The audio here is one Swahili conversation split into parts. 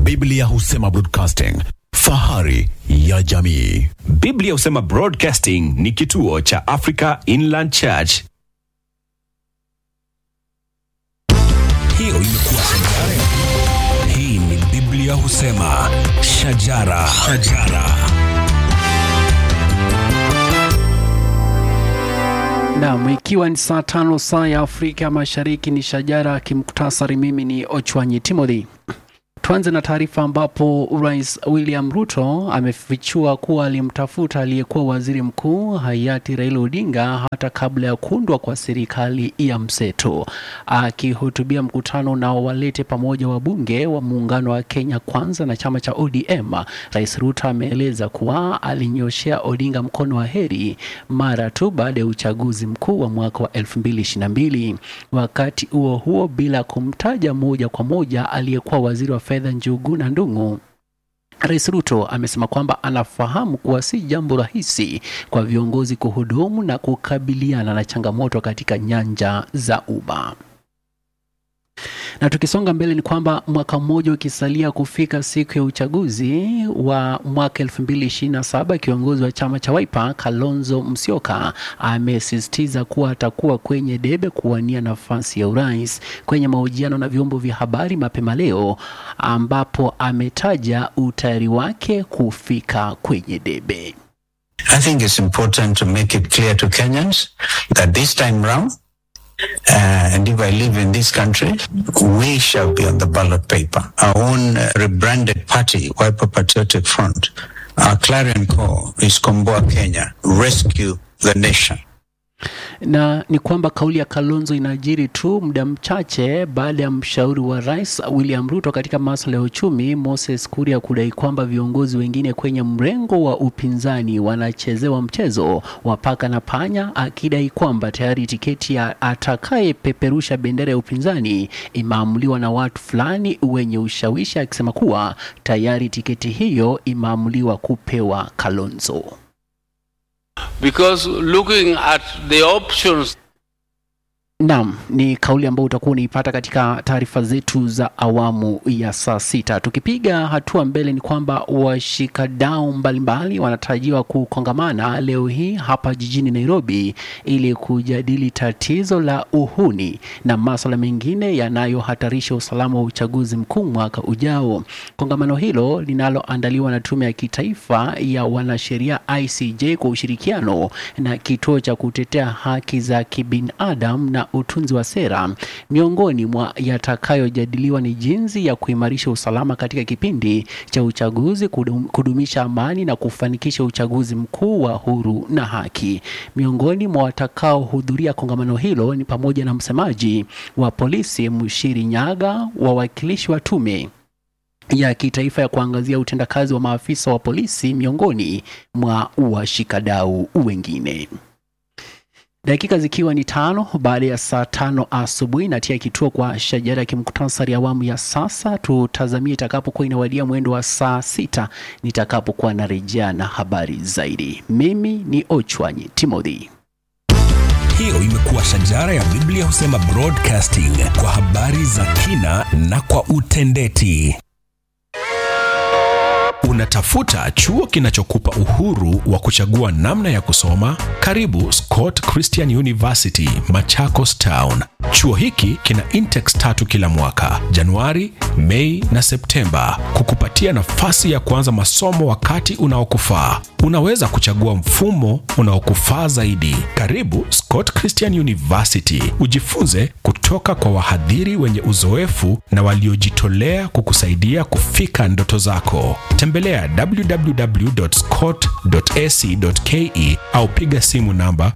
Biblia husema broadcasting, fahari ya jamii. Biblia husema Broadcasting ni kituo cha Africa Inland Church. Hiyo imekuwa shajara. Hii ni Biblia husema shajara, shajara. Naam, ikiwa ni saa tano saa ya Afrika Mashariki, ni shajara kimuktasari. Mimi ni Ochwanyi Timothy. Tuanze na taarifa ambapo Rais William Ruto amefichua kuwa alimtafuta aliyekuwa waziri mkuu hayati Raila Odinga hata kabla ya kuundwa kwa serikali ya mseto. Akihutubia mkutano na walete pamoja wabunge wa muungano wa Kenya Kwanza na chama cha ODM, Rais Ruto ameeleza kuwa alinyoshea Odinga mkono wa heri mara tu baada ya uchaguzi mkuu wa mwaka wa 2022. Wakati huo huo, bila kumtaja moja kwa moja aliyekuwa waziri wa fedha Njuguna Ndung'u Rais Ruto amesema kwamba anafahamu kuwa si jambo rahisi kwa viongozi kuhudumu na kukabiliana na changamoto katika nyanja za umma. Na tukisonga mbele ni kwamba mwaka mmoja ukisalia kufika siku ya uchaguzi wa mwaka 2027, kiongozi wa chama cha Wiper Kalonzo Musyoka amesisitiza kuwa atakuwa kwenye debe kuwania nafasi ya urais. Kwenye mahojiano na vyombo vya habari mapema leo, ambapo ametaja utayari wake kufika kwenye debe. I think it's important to make it clear to Kenyans that this time round, uh, and if I live in this country, we shall be on the ballot paper. Our own uh, rebranded party, Wiper Patriotic Front, our clarion call is Komboa Kenya, rescue the nation. na ni kwamba kauli ya Kalonzo inajiri tu muda mchache baada ya mshauri wa rais William Ruto katika masuala ya uchumi Moses Kuria kudai kwamba viongozi wengine kwenye mrengo wa upinzani wanachezewa mchezo wa paka na panya, akidai kwamba tayari tiketi ya atakayepeperusha bendera ya upinzani imeamuliwa na watu fulani wenye ushawishi, akisema kuwa tayari tiketi hiyo imeamuliwa kupewa Kalonzo. because looking at the options Naam, ni kauli ambayo utakuwa unaipata katika taarifa zetu za awamu ya saa sita. Tukipiga hatua mbele, ni kwamba washikadau mbalimbali wanatarajiwa kukongamana leo hii hapa jijini Nairobi ili kujadili tatizo la uhuni na masuala mengine yanayohatarisha usalama wa uchaguzi mkuu mwaka ujao. Kongamano hilo linaloandaliwa na Tume ya Kitaifa ya Wanasheria ICJ kwa ushirikiano na Kituo cha Kutetea Haki za Kibinadamu na utunzi wa sera. Miongoni mwa yatakayojadiliwa ni jinsi ya kuimarisha usalama katika kipindi cha uchaguzi, kudum, kudumisha amani na kufanikisha uchaguzi mkuu wa huru na haki. Miongoni mwa watakaohudhuria kongamano hilo ni pamoja na msemaji wa polisi Mushiri Nyaga, wawakilishi wa tume ya kitaifa ya kuangazia utendakazi wa maafisa wa polisi miongoni mwa washikadau wengine. Dakika zikiwa ni tano baada ya saa tano asubuhi, natia kituo kwa shajara ya kimuktasari awamu ya sasa. Tutazamie itakapokuwa inawadia mwendo wa saa sita nitakapokuwa narejea na habari zaidi. Mimi ni Ochwanyi Timothy. Hiyo imekuwa shajara ya Biblia husema broadcasting kwa habari za kina na kwa utendeti. Unatafuta chuo kinachokupa uhuru wa kuchagua namna ya kusoma? Karibu Scott Christian University, Machakos Town. Chuo hiki kina intex tatu kila mwaka, Januari, Mei na Septemba, kukupatia nafasi ya kuanza masomo wakati unaokufaa. Unaweza kuchagua mfumo unaokufaa zaidi. Karibu Scott Christian University, ujifunze kutoka kwa wahadhiri wenye uzoefu na waliojitolea kukusaidia kufika ndoto zako. Tembelea www.scott.ac.ke au piga simu namba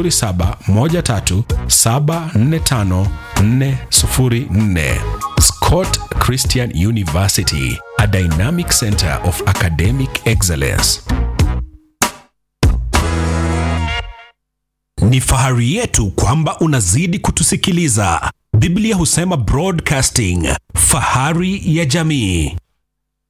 0713745404. Scott Christian University, a dynamic center of academic excellence. Ni fahari yetu kwamba unazidi kutusikiliza. Biblia husema broadcasting, fahari ya jamii.